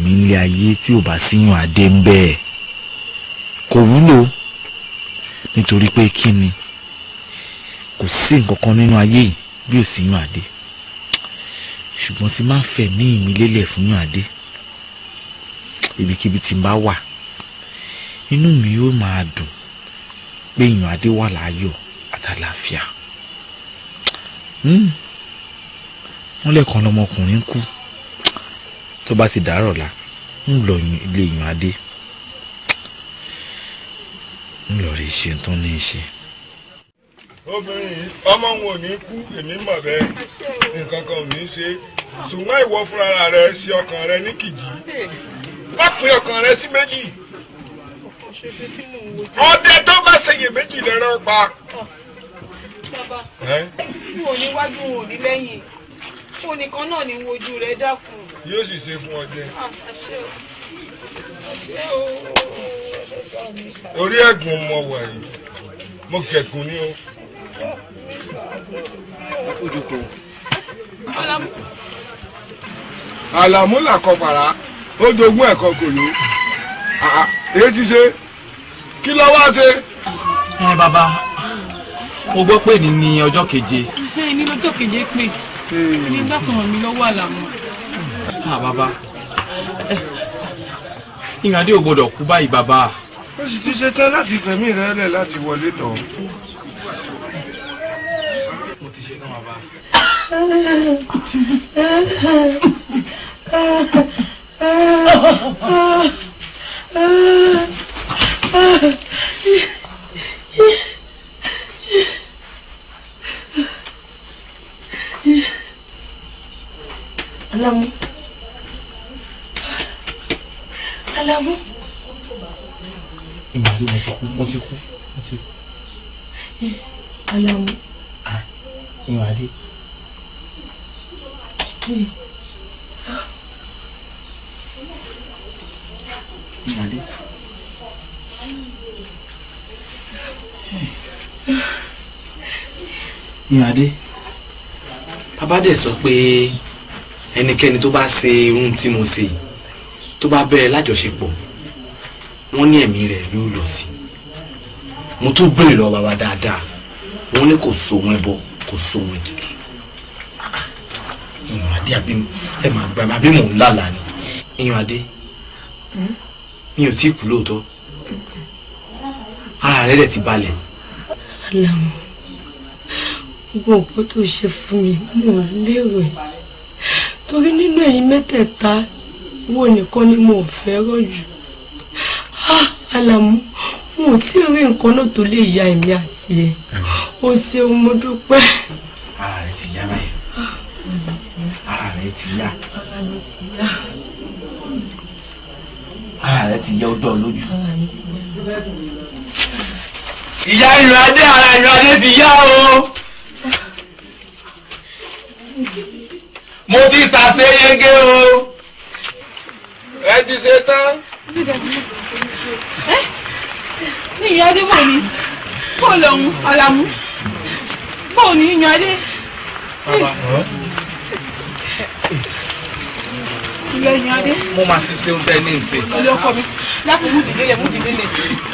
mí nílé ayé tí ò bá síyàn adé ń bẹ́ẹ̀ kò wúlò nítorí pé kí ni kò sí nǹkan kan nínú ayé yìí bí ò síyàn adé ṣùgbọ́n tí máa ń fẹ̀mí mi lélẹ̀ fún yàn adé ibikíbi tí n bá wà inú mi yóò máa dùn pé èèyàn adé wà láàyò àtàlàáfíà wọ́n lẹ́ẹ̀kan lọmọkùnrin kú tó bá ti dàárọ̀ la ń lọ ilé èèyàn adé ń lọ rí iṣẹ́ tó ní í ṣe. obìnrin ọmọ wọn ò ní kú èmi mọ̀ bẹ́ẹ̀ nǹkan kan ò ní ṣe ṣùgbọ́n ìwọ fúnra rẹ ṣe ọkàn rẹ ní kìjì má pín ọkàn rẹ sí méjì ọdẹ tó bá ṣèyẹ méjì lẹ́rọ̀ pa. bàbá n ò ní wájú n ò ní lẹ́yìn o nìkan náà ní wojú rẹ dákun. yóò sì ṣe fún ọdẹ. àṣẹ o àṣẹ o. orí ẹ̀gùn mọ wà yìí mo kẹ̀kùn ní o. àlàmú làkọ̀pàrà ó jogún ẹ̀kọ́ kò ló èyí ti ṣe kí ló wá ṣe. ẹ bàbá mo gbọ́ pé ní ní ọjọ́ keje. ẹ ní lọ́jọ́ keje pé ní dákun mi lọ́wọ́ àlàmú. ah bàbá ìrìnàdé ò gbọdọ̀ kú báyìí bàbá. ó sì ti ṣe tán láti fẹ̀mí rẹ lẹ̀ láti wọlé tọ̀. mo ti ṣe tán bàbá. Alamu. Alamu. ìrìnàdé mo ti kú mo ti kú mo ti kú. Alamu. ìrìnàdé. ìrìnàdé. ìrìnàdé. bàbá dẹ̀ sọ pé ẹnikẹ́ni tó bá ṣe irun tí mo ṣe yìí tó bá bẹ̀rẹ̀ lájọṣepọ̀ wọ́n ní ẹ̀mí rẹ̀ yóò lọ sí i mo tún béèrè lọ bàbá dáadáa wọ́n ní kò sóhun ẹbọ kò sóhun ètùtù ìyàn adé àbí ẹ máa gbà àbí mò ń lálà ni ìyàn adé mi ò tí ì kú lóòótọ́ ara rẹ̀ dẹ̀ ti balẹ̀. Alamu. Gbogbo nǹkan tó ṣe fún mi mo lérò ẹ̀ torí nínú ẹ̀yin mẹ́tẹ̀ẹ̀ta wo nìkan ni mo fẹ́ràn jù Ah, Alamu mo ò tí ì rí nǹkan náà tó lè ya èmi àti ẹ̀ o ṣeun mo dúpẹ́. ara rẹ̀ ti yá báyìí ara rẹ̀ ti yá Ara mi ti yá. ara rẹ̀ ti yá ó dọ̀ lójú. Ara mi ti yá. ìyá ìrìn adé ara ìrìn adé ti yá o. mo ti ṣàṣeyege o. ẹ ti ṣe tán. ní ìyá adé bò ní bò lòun àlàmú bò ní ìyá adé. ìyá ìyá adé mo máa ti ṣe oúnjẹ ní ìsìn. ọlọ́ ọkọ mi lápò mú dìde lẹ̀ mú dìde lẹ̀.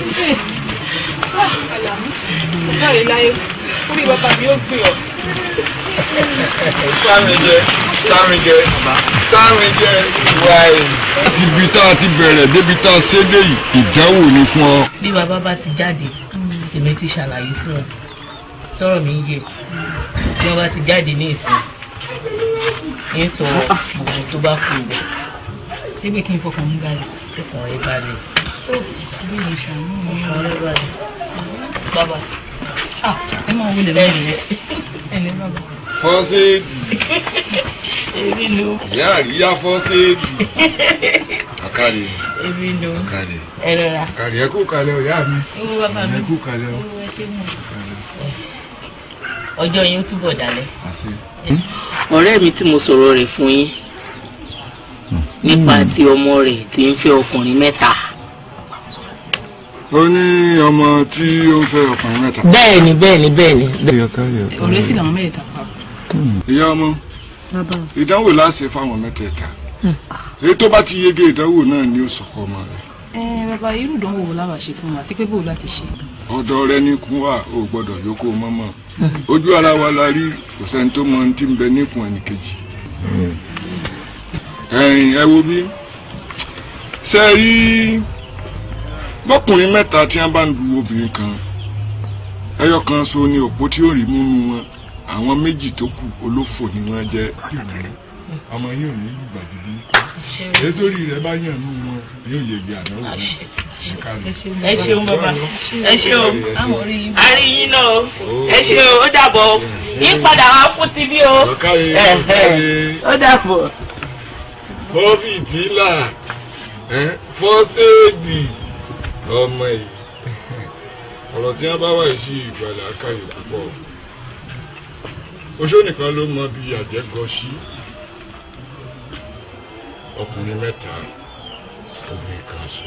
àlàmú ọjọ́ rẹ̀ láyé orí bàbá mi ó gbé ọ. sárin jẹ sárin jẹ sárin jẹ wáyé. láti ibi tá a ti bẹ̀rẹ̀ débi tá a ṣe dé yìí ìdánwò ni fún ọ. bí bàbá bá ti jáde tèmi ti ṣàlàyé fún ọ sọ̀rọ̀ mi yé bí wọ́n bá ti jáde ní ìsìn ń sọ gbogbo tó bá kú rẹ̀ débi kí n fọkàn mú balẹ̀. fọkàn rẹ balẹ̀ bí mo ṣàánú mi. fọkàn rẹ balẹ̀ bàbá ah ẹ máa wọlé bẹ́ẹ̀ báyìí. ni ẹni bàbá. fọ́sẹ́ẹ̀dì èmi ló ìyá àríyá fọ́sẹ́ẹ̀dì. àkàrè èmi ló àkàrè ẹ rọra àkàrè ẹ kú kalẹ̀ ọ̀yá mi ewu bàbá mi ẹ kú kalẹ̀ ọ. ewu ẹ ṣe mọ̀ ọjọ́ yín ó túbọ̀ dalẹ̀. àṣẹ. ọ̀rẹ́ mi tí mo sọ̀rọ̀ rẹ̀ fún yín nípa ti ọmọ rẹ̀ tí ń fẹ́ ọkùnrin mẹ́ta. ó ní ọmọ tí ó ń fẹ́ ọkùnrin mẹ́ta. bẹ́ẹ̀ni bẹ́ẹ̀ni bẹ́ẹ̀ni. ọ̀rẹ́ sì làwọn mẹ́ta. ìyá ọmọ bàbá ìdánwò láṣẹ fáwọn mẹ́tẹ̀ẹ̀ta èyí tó bá ti yege ìdánwò náà ni ó sọkọ ọmọ rẹ ẹ bàbá irú ìdánwò wo láwàá ṣe fún wa àti pé bó láti ṣe. ọ̀dọ̀ rẹ níkun wà ó gbọ́dọ̀ yókò mọmọ ojú ara wa la rí kò sẹ́ni tó mọ ohun tí ń bẹ níkun ẹnìkejì ẹ̀yin ẹ wo bí ṣe é rí bọ́kùnrin mẹ́ta tí wọ́n bá ń lu obìnrin kan ẹyọ kan so ni òpó tí ó rí múnú wọn àwọn méjì tó kù olófò ni wọ́n jẹ́ ọmọ yóò ní ìgbàdúgbò ètò orí rẹ bá yàn nù wọn yóò yege àdánwò náà ẹ ṣeun bàbá ẹ ṣeun a rí yín náà o ẹ ṣeun ó dàbọ̀ o yín padà wá fún tibí o ọ̀káyé ẹ ẹ ọ̀káyé ó dàbọ̀. fọ́fìtìlà fọ́sẹ́ẹ̀dì ọmọ yìí ọ̀rọ̀ tí wọ́n bá wà sí ìgbàlẹ̀ akáyè púpọ̀ oṣó nìkan ló mọ bí àjẹgọ sí ọkùnrin mẹ́ta obìnrin kan so.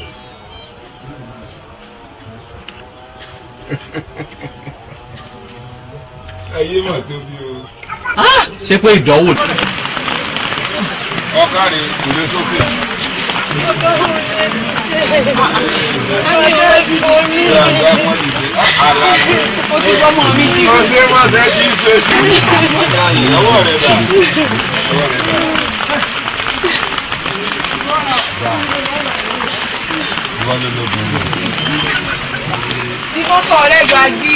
ayé mà tóbi o. ṣé pé ìdánwò ni. ọ̀kàrẹ̀ kò lè sókè. ó ti gbọ́mọ mi jì. ọ̀sẹ̀ mọ̀sẹ̀ kì í ṣe jù. ọwọ́ rẹ̀ dà. ọwọ́ rẹ̀ dà. ìwọ ló lóògùn rẹ̀. tí kọ́kọ́ rẹ̀ gba jí.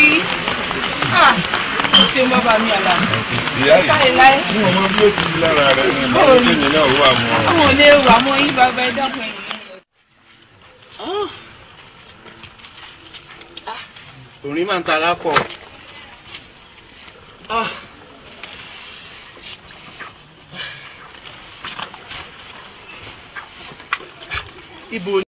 ṣé bàbá mi àlà. ìyá yìí káyé láyé. fún ọmọ bí ó ti di lára rẹ̀ ní ìbámu kéèyàn náà wà mọ́ ọ. àwọn ò lè wà mọ́ yín bàbá ẹ dákun ẹ̀yìn. orin máa ń tara pọ̀. ibo